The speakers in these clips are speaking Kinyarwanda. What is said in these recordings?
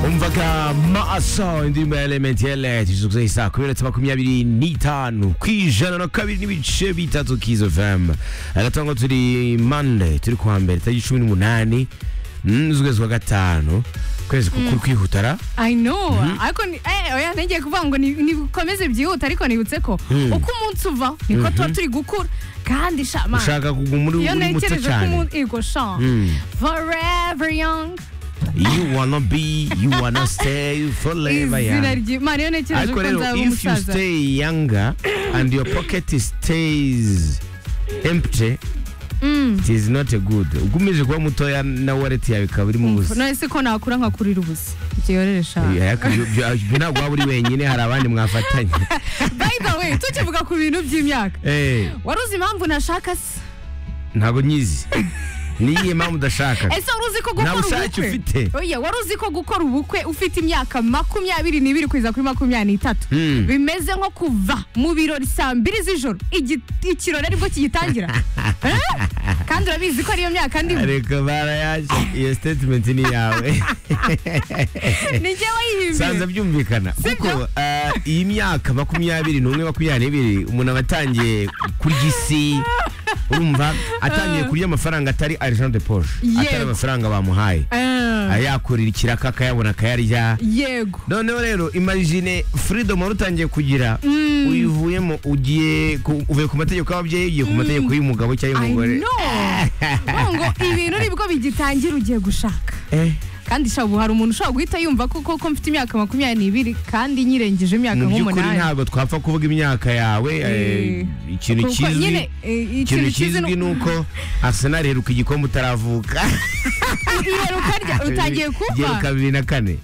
wumvaga maso indirimbo ya elementiyele tuzuguze isaha kumi na makumyabiri n'itanu ku ijana na kabiri n'ibice bitatu kizo fm agatongo turi mande turi kuwa mbere tariki cumi n'umunani mm, z'ukwezi kwa gatanu kwezi kukuru kwihutara i know ariko ni- eh, oya ntegeye kuvuga ngo ni- nikomeze byihute ariko nibutse ko uko umunsi uva niko tuba turi gukura kandi shama ushaka kugwa muri iyo muri muto ntekereje ko cyane umuntu ego sha forever young you wanna be you wanna stay forever izina young ry'imana iyo ntekereje ariko ko rero nzaba if you umusaza stay younger and your pocket stays empty Mm. it is not a good ugumeje kuba mutoya na wallet yawe ikaba irimo ubusa none se ko nakura nkakurira ubusa ibyo yorere shama Eh, ariko ibyo- ibyo- ibyo ntabwo waba uri wenyine hari abandi mwafatanye by the way tukivuga ku bintu by'imyaka Eh, wari uzi impamvu nashaka se ntabwo nyizi niyihe mpamvu udashaka ese wari uzi ko Nta gukora bushake ubukwe ufite. oya wari uzi ko gukora ubukwe ufite imyaka makumyabiri n'ibiri kugeza kuri makumyabiri n'itatu Hmm. bimeze nko kuva mu birori saa mbiri z'ijoro igi- ikirori aribwo kigitangira Eh? kandi urabizi ko ariyo myaka ndimo ariko barayaje iyo statement ni iyawe ni njye sanza wayihimbye byumvikana Sibyo? kuko eh, iyi myaka makumyabiri n'umwe makumyabiri n'ibiri umuntu aba atangiye kurya isi urumva atangiye kurya amafaranga atari argent de poche atari Yego. amafaranga bamuhaye Eh, ayakurira ikiraka akayabona akayarya yego noneho rero imagine freedom wari utangiye kugira uyivuyemo ugiye ku- uvuye ku mategeko y'ababyeyi ugiye ku mategeko y'umugabo cyangwa I y'umugore know Urumva ngo ibintu nibwo bigitangira ugiye gushaka Eh, kandi sha ubu hari umuntu ushobora guhita yumva ko koko mfite imyaka makumyabiri n'ibiri kandi nyirengeje imyaka mu by'ukuri nk'umunani ntabwo twapfa kuvuga imyaka yawe eh, Eh, ikintu Kuko nyine kizwi eh, ikintu ikintu kizwi ni uko arsenal iheruka igikombe utaravuka iheruka rya utangiye Iheruka kumva bibiri na kane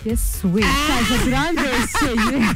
yesu we nshaje turambeshye